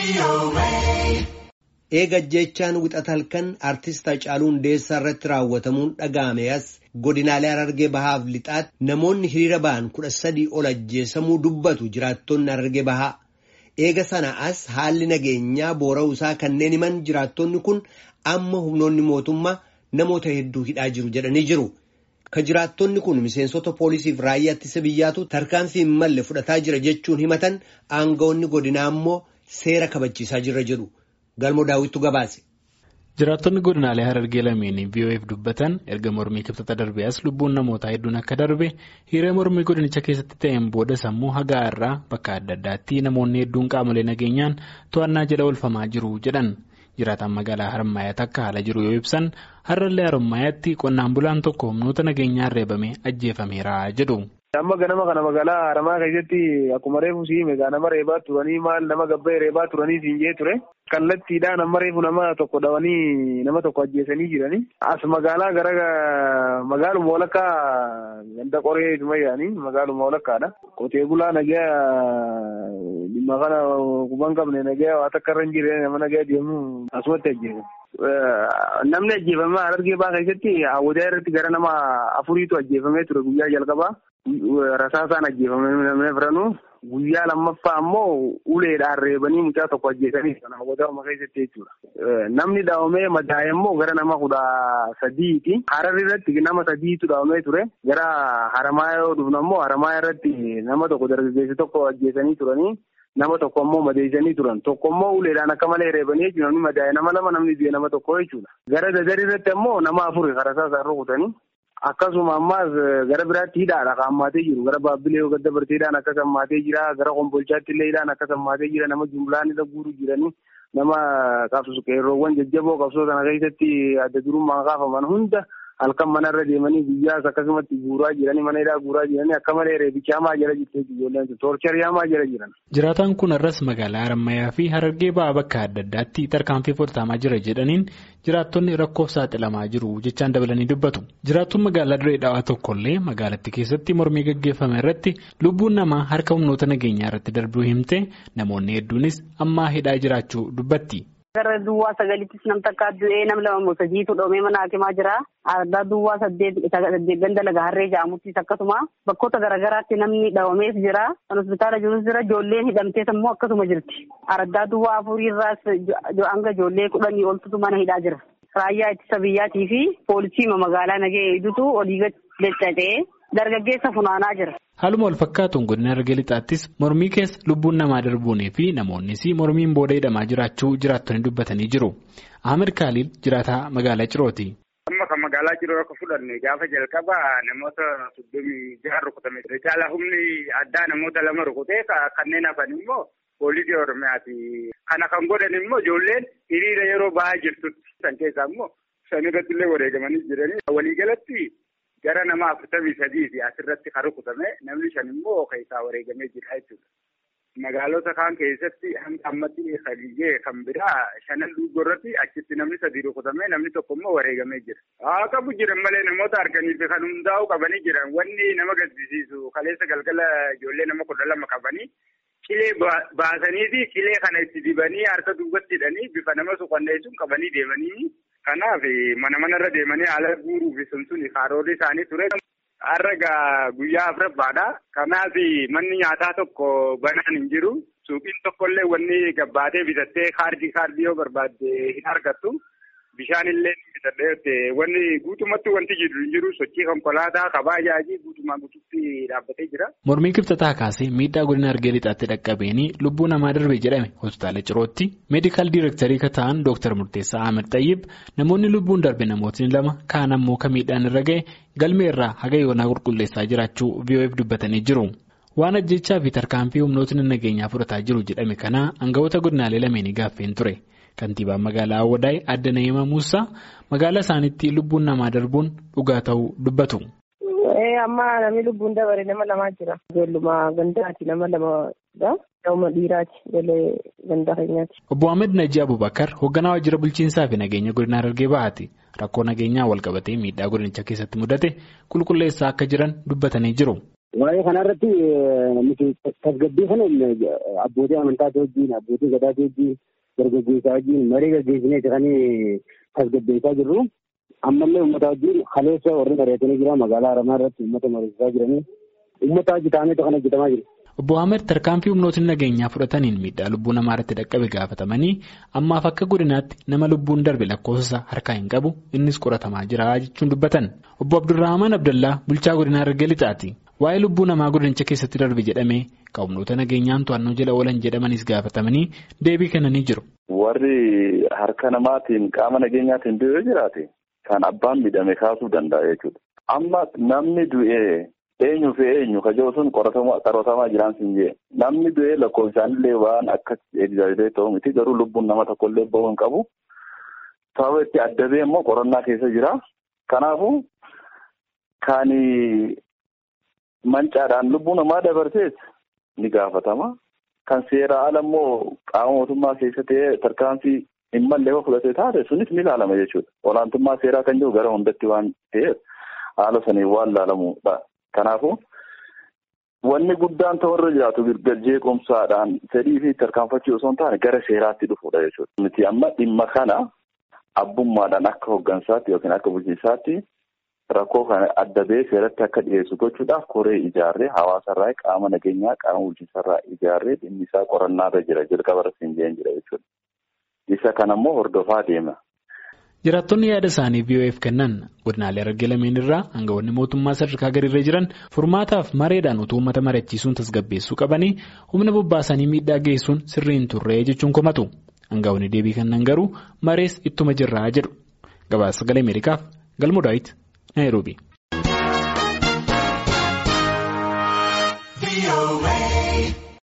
Eega jechaan wixata halkan artist Hacaaluu Hundeessaa irratti raawwatamuun dhaga'ame as godinaalee Harargee Bahaaf lixaatti namoonni hiriira ba'an kudha sadii ol ajjeesamuu dubbatu jiraattonni Harargee Bahaa. Eega sana as haalli nageenyaa boora'uu isaa kanneen himan jiraattonni kun amma humnoonni mootummaa namoota hedduu hidhaa jiru jedhanii jiru. Ka jiraattonni kun miseensota poolisiif raayyaa ittisa biyyaatu tarkaanfii hin malle fudhataa jira jechuun himatan aangawoonni godinaa immoo seera kabachiisaa jirra jedhu. Galmoo daawwittu gabaase. Jiraattonni godinaalee Harargee lameenii VOF dubbatan erga mormii kibxata darbee as lubbuun namootaa hedduun akka darbe hiriira mormii godinicha keessatti ta'een booda sammuu hagaa irraa bakka adda addaatti namoonni hedduun qaamolee nageenyaan to'annaa jala oolfamaa jiru jedhan. Jiraataan magaalaa Harmaayaatti akka haala jiru yoo ibsan har'allee Harmaayaatti qonnaan bulaan tokko humnoota nageenyaan reebamee ajjeefameera jedhu. Amma ganama kana magaalaa Haramaa keessatti akkuma reefu siime nama reebaa turanii maal nama gabba'e reebaa turanii siin jee ture. Kallattiidhaan amma reefu nama tokko dhawanii nama tokko ajjeesanii jiranii. As magaalaa gara magaaluma walakkaa ganda qoree sumayyaanii magaaluma walakkaadha. Qotee bulaa nagaa dhimma kana kuban qabne nagaa waa takka irra hin jirre nama nagaa deemu asumatti ajjeesan. Namni ajjeefame Harargee Bahaa keessatti hawwataa irratti gara nama afuriitu ajjeefamee ture guyyaa jalqabaa. Rasaasaan ajjeefamee namni firanuu guyyaa lammaffaa ammoo uleedhaan reebanii mucaa tokko ajjeesanii kan hawwataama keessatti jechuudha. Namni dhaawamee madaa'e immoo gara nama kudha sadiiti. Hararri irratti nama sadiitu dhaawamee ture. Gara haramaa yoo dhufnu ammoo haramaa irratti nama tokko dargaggeessi tokko ajjeesanii turanii. Nama tokko ammoo madeessanii turan. Tokko ammoo uleedhaan akka malee reebanii jechuudha. Namni madaa'e nama lama namni du'e nama tokko jechuudha. Gara dadarii irratti ammoo nama afuri rasaasaan rukutanii. Akkasuma ammaas gara biraatti hidhaadha kan hammaatee jiru. Gara baabbilee yoo gadda barteedhaan akkas hammaatee jira. Gara kombolchaatti illee hidhaan akkas hammaatee jira. Nama jumlaan irra guuruu jiranii nama qabsu qeerroowwan jajjaboo qabsoo sana keessatti adda durummaan kaafaman hunda halkan manarra deemanii guyyaas akkasumatti guuraa jiranii mana hidhaa guuraa jiranii akka malee reebicha hamaa jala jirtee ijoolleen toorcharii hamaa jala jiran. Jiraataan kun arras magaalaa Harammayyaa fi Harargee Bahaa bakka adda addaatti tarkaanfii fudhatamaa jira jedhaniin jiraattonni rakkoof saaxilamaa jiru jechaan dabalanii dubbatu. Jiraattuun magaalaa Diree Dhawaa tokkollee magaalattii keessatti mormii gaggeeffame irratti lubbuun namaa harka humnoota nageenyaa irratti darbuu himte namoonni hedduunis ammaa hidhaa jiraachuu dubbatti. Gara duwwaa sagalittis nam takka du'ee nam lama sadiitu dhoomee mana hakimaa jira. Addaa duwwaa saddeet ganda laga harree jedhamuttis akkasuma bakkoota garaagaraatti namni dhawamees jira. Kan hospitaala jirus jira. Ijoolleen hidhamtees immoo akkasuma jirti. Addaa duwwaa afurii irraas hanga ijoollee kudhanii oltutu mana hidhaa jira. Raayyaa ittisa biyyaatii fi poolisii magaalaa nagee eegdutu olii gadi dargaggeessa funaanaa jira. Haaluma wal fakkaatuun godina Harargee lixaattis mormii keessa lubbuun namaa darbuunii fi namoonnis mormiin booda hidhamaa jiraachuu jiraattonni dubbatanii jiru. Ahmed Khalil jiraataa magaalaa Cirooti. Amma kan magaalaa Ciroo akka fudhanne gaafa jalqaba namoota soddomii jaha rukutame. Caala humni addaa namoota lama rukutee kanneen hafan immoo poolisii Oromiyaati. Kana kan godhan immoo ijoolleen hiriira yeroo bahaa jirtutti. San keessaa immoo shan irratti illee wareegamanii jiranii. Waliigalatti gara nama afurtamii sadiiti asirratti kan rukutame namni shan immoo keessaa wareegamee jira jechuudha. Magaalota kaan keessatti hanga ammatti haliyyee kan biraa shanan duugoo irratti achitti namni sadii rukutame namni tokko immoo wareegamee jira. Haa qabu jiran malee namoota arganiif kan hundaa'u qabanii jiran wanni nama gaddisiisu kaleessa galgala ijoollee nama kudha lama qabanii cilee baasanii fi cilee kana itti dibanii harka duubatti hidhanii bifa nama suqanneessuun qabanii deemanii. Kanaaf mana manarra deemanii haala guuruu fi sun karoorri isaanii ture. Har'a guyyaa afuraffaadha. Kanaaf manni nyaataa tokko banaan hin jiru. Suuqiin tokkollee wanni gabbaatee bitattee kaardii kaardii yoo barbaadde hin argattu. Bishaan illee bitadhee wanni guutumatti wanti jiru hin jiru sochii konkolaataa kabaa ajaa'ii guutumaa guutuutti dhaabbatee jira. Mormii kibxataa kaasee miidhaa godina Harargee lixaatti dhaqqabeenii lubbuu namaa darbe jedhame hospitaala Cirootti meedikaal diirektarii kan ta'an Dooktar Murteessaa Ahmed Xayyib namoonni lubbuun darbe namootni lama kaan ammoo kan miidhaan irra ga'e galmee irraa haga yoonaa qulqulleessaa jiraachuu VOF dubbatanii jiru. Waan ajjechaa fi tarkaanfii humnootni nageenyaa fudhataa jiru jedhame kana aangawoota godinaalee lameenii gaaffeen ture. Kantiibaan magaalaa Awwadaay Adda Na'iima Muusaa magaalaa isaaniitti lubbuun namaa darbuun dhugaa ta'uu dubbatu. Amma namni lubbuun dabare nama lamaa jira. Ijoolluma gandaati nama lamadha. Nama dhiiraati. Ijoollee gandaa keenyaati. Obbo Ahmed Najii Abubakar hoogganaa waajjira bulchiinsaa fi nageenya godina Harargee Bahaati. Rakkoo nageenyaa wal qabatee miidhaa godinicha keessatti mudate qulqulleessaa akka jiran dubbatanii jiru. Waa'ee kanarratti nuti tasgabbii kana abbootii amantaati wajjin abbootii gadaati wajjin dargaggeessaa wajjin marii gaggeessinee kan tasgabbeessaa jirru. Ammallee uummata wajjin kaleessa warri mari'atanii jira magaalaa Haramaa irratti uummata mariisaa jiranii uummata wajji ta'ameetu kan hojjetamaa jiru. Obbo Ahmed tarkaanfii humnootni nageenyaa fudhataniin miidhaa lubbuu namaa irratti dhaqqabe gaafatamanii ammaaf akka godinaatti nama lubbuun darbe lakkoofsa harkaa hin qabu innis qoratamaa jira jechuun dubbatan. Obbo Abdurrahman Abdallaa bulchaa godinaa Harargee Lixaati. Waa'ee lubbuu namaa godinicha keessatti darbe jedhamee humnoota nageenyaan to'annoo jala oolan jedhamanis gaafatamanii deebii kennanii jiru. Warri harka namaatiin qaama nageenyaatiin du'ee jiraate kan abbaan miidhame kaasuu danda'a jechuudha. Amma namni du'ee. Eenyu fi eenyu kajoo sun qoratamaa jiraan siin jee namni du'ee lakkoofsaanillee waan akka egzaayilee ta'u miti garuu lubbuun nama tokkollee bahuu hin qabu. Sababa itti adda ba'e immoo qorannaa keessa jira. Kanaafuu kan mancaadhaan lubbuu namaa dabarsees ni gaafatama. Kan seera ala immoo qaama mootummaa keessa ta'ee tarkaanfii hin mallee fudhatee taate sunis ni ilaalama jechuudha. Olaantummaa seeraa kan jiru gara hundatti waan ta'eef haala saniin waan ilaalamudha. Kanaafuu wanni guddaan ta'urra jiraatu jeequmsaadhaan fedhii fi tarkaanfachuu osoo hin taane gara seeraatti dhufuudha jechuudha. Nuti amma dhimma kana abbummaadhaan akka hooggansaatti yookiin akka bulchiinsaatti rakkoo kana adda ba'ee seeratti akka dhiyeessu gochuudhaaf koree ijaarree hawaasarraa qaama nageenyaa qaama bulchiinsarraa ijaarree dhimmi isaa qorannaarra jira jalqaba irratti hin jeen jira jechuudha. Isa kanammoo hordofaa deema. Jiraattonni yaada isaanii VOF kennan godinaalee Harargee lameen irraa aangawoonni mootummaa sadarkaa gadiirra jiran furmaataaf mareedhaan utuu uummata mari'achiisuun tasgabbeessuu qabanii humna bobbaasanii miidhaa geessuun sirrii hin turre jechuun komatu. Aangawoonni deebii kennan garuu marees ittuma jirraa jedhu. Gabaasa sagalee Ameerikaaf Galmoo Daawit Naayiroobii.